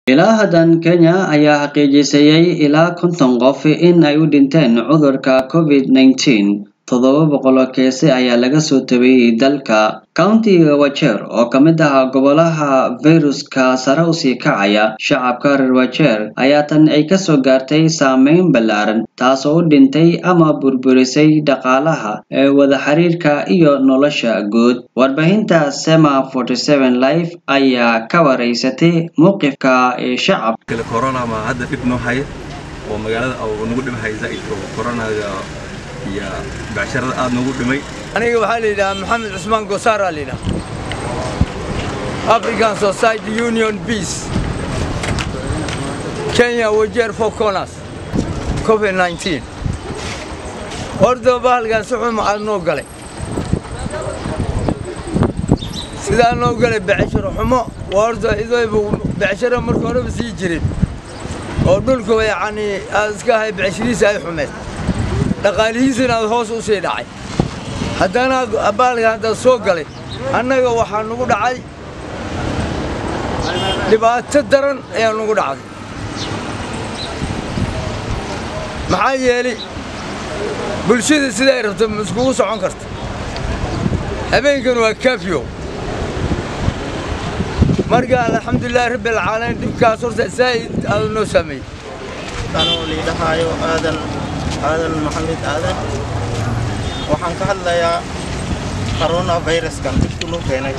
ilaa haddan kenya ayaa xaqiijisayay ilaa konton qof in ay u dhinteen cudurka covid nineteen toddoba boqol oo keese ayaa laga soo tabiyey dalka countiga wajeer oo ka mid ah gobolaha fayruska sare usii kacaya shacabka reer wajeer ayaa tan ay kasoo gaartay saameyn ballaaran taasoo u dhintay ama burburisay dhaqaalaha ee wada xiriirka iyo nolosha guud warbaahinta sema forty seven life ayaa ka wareysatay mowqifka ee shacabka corona ma hadda dhib noo haya oo magaalada nagu dhibhaya zaid oo coronaga iyo becsharada aada noogu dhimay aniga waxaa la yidhahaa maxamed cusmaan gosaara la yidhaha african society union peace kenya wajeer four corners covid nineteen horta bahalkan si xun maxaad noo galay sidaa noo galay becsharo xumo waa horta idaybu becsharo marka horeba sii jirin oo dhulka yacni aad iska ahay becsharihiisa ay xumeed dhaqaalihiisana aad hoos u sii dhacay haddana baalka haddaad soo galay annaga waxaa nugu dhacay dhibaato daran ayaa nugu dhacday maxaa yeelay bulshada siday rabto ma iskugu socon karta habeenkan waa kafyo marka alxamdulilahi rabbi alcaalamiin dhibkaas horta zaa'id aadu noo saameeyey anoo liidhahaayo aadan aadan maxamed aadan waxaan ka hadlayaa coronaviruskan dhibku noo keenay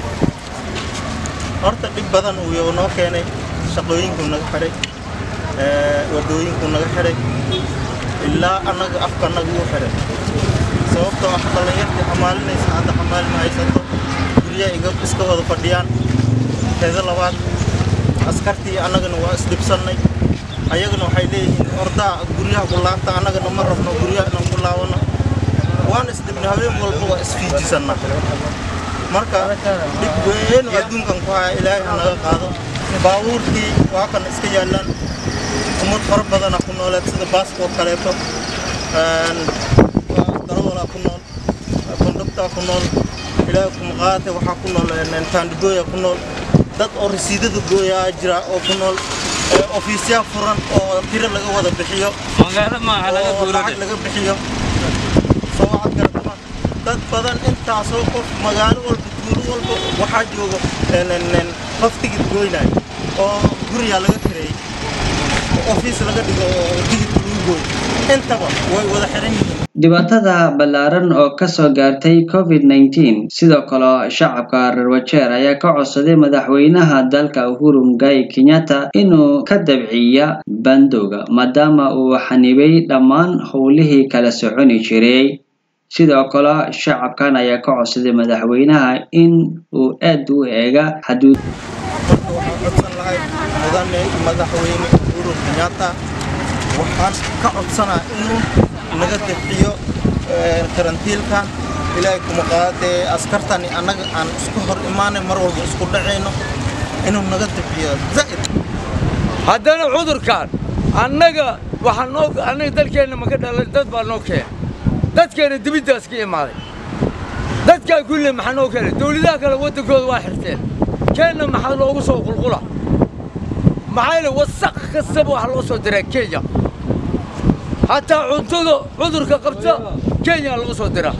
horta dhib badan uu noo keenay shaqooyinkuu naga xidhay wadooyinkuu naga xidhay ilaa annaga afka annaga uu xidhay sababtoo ah dhallinyartii xamaalinaysa hadda xamaalin haysato guryaha iga iska wada fadhiyaan teeda labaad askartii annagana waa isdhibsannay ayagana waxay leeyihiin ordaa guryaha ku laabta annagana ma rabno guryaha inaan ku laabano waan isdhibna habeen walba waa isfiijisannaa marka dhib weyn oo adduunkan ku haya ilaahay ha naga qaado baabuurtii waa kan iska yaallaan ummad fara badana ku nooleed sida baasboort kaleeto darawalaa ku nool kondhuktaa ku nool ilaahay kumaqaate waxaa ku nool taandhigooya ku nool dad oo rasiidada gooyaa jira oo ku nool ofiisyaa furan oo tiro laga wada bixiyo oo lacag laga bixiyo soo waxaad garatama dad badan intaasoo qof magaalo walba tuulo walba waxaa jooga qof tigid goynayo oo guriyaa laga kireeyey ofiis laga dhigo oo tigidka lagu gooyo intaba way wada xiran yihiin dhibaatada ballaaran oo kasoo gaartay covid nineteen sidoo kale shacabka reer wajeer ayaa ka codsaday madaxweynaha dalka uhuru mugai kenyatta inuu ka dabciya bandowga maadaama uu xanibay dhammaan howlihii kala soconi jiray sidoo kale shacabkan ayaa ka codsaday madaxweynaha in uu aad u eega xaduud marka waxaan codsan lahay mudane madaxweyne uhuru kenyatta waxaan ka codsanaa inuu naga dabciyo karantiilkan ilaahay kuma qaadee askartani annaga aan isku hor imaanay mar walba isku dhacayno inuu naga dabciyo zaa'id haddana cudurkan annaga waxaa noo annaga dalkeenna maka dhalan dad baa noo keenay dadkeena dibiddaas ka imaaday dadkaa kulle maxaa noo keenay dawladaha kale waddankooda waa xirteen keenna maxaa loogu soo qulqula maxaa yeele wasaq kastaba waxaa loo soo diraa kenya hataa cuntada cudurka qabta kenya lagu soo diraa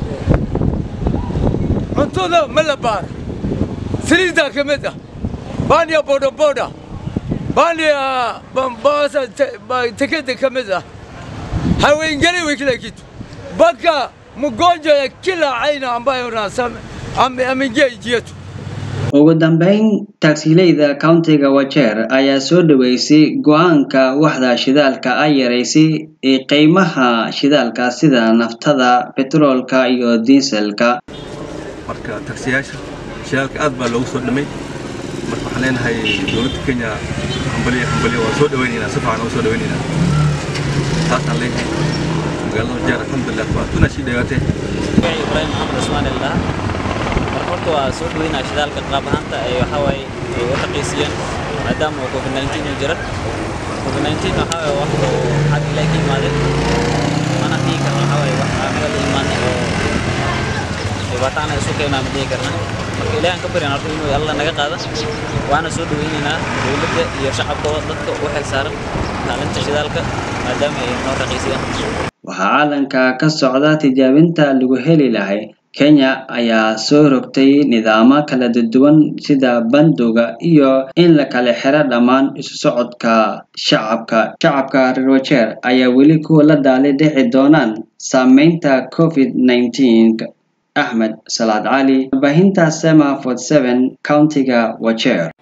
cuntada ma la baar saliiddaa ka mid ah baaniya bodaboda baaniya bambasa tekeda ka mid ah haweengeli way kila kitu mpaka mgonjwa ya kila aina ambayo ameingia nchi yetu ugu dambeyn tagsileyda countiga wajeer ayaa soo dhaweysay go-aanka waxda shidaalka ay yaraysay ee qiimaha shidaalka sida naftada betroolka iyo diiselka marka tagsiyaasha shidaalka aad baa loogu soo dhamay marka waxaan leenahay dowladda kenya hambaliya hambaliya waa soo dhawaynaynaa si fiican ugu soo dhawaynaynaa taasaan leeyahay magaalada wajeer alxamdulilah waa tuna sii dhawaatee ibrahim maxamed cusmaan illah horta waa soo dhaweynaa shidaalka qaab ahaanta ay waxa waaye ay u raqiisiyeen maadaama uu covid 19 uu jiran covid 19 waxa waaye wax uu xag ilaahay ka imaaday mana dhihi karna waxa waaye wax anaga la imaanay oo dhibaato ana isu keenaa ma dhihi karna marka ilaahan ka baryan horta inuu alla naga qaada waana soo dhaweynaynaa dowladda iyo shacabkooda dadka u xil saaran kaalinta shidaalka maadaama ay noo raqiisiyaan waxaa caalanka ka socda tijaabinta lagu heli lahay kenya ayaa soo rogtay nidaamo kala duwan sida bandowga iyo in la kala xiro dhammaan isu socodka shacabka shacabka reer wajeer ayaa weli kuwa la daali dhici doonaan saameynta covid 19 axmed salaad cali warbaahinta sema 47 countiga wajeer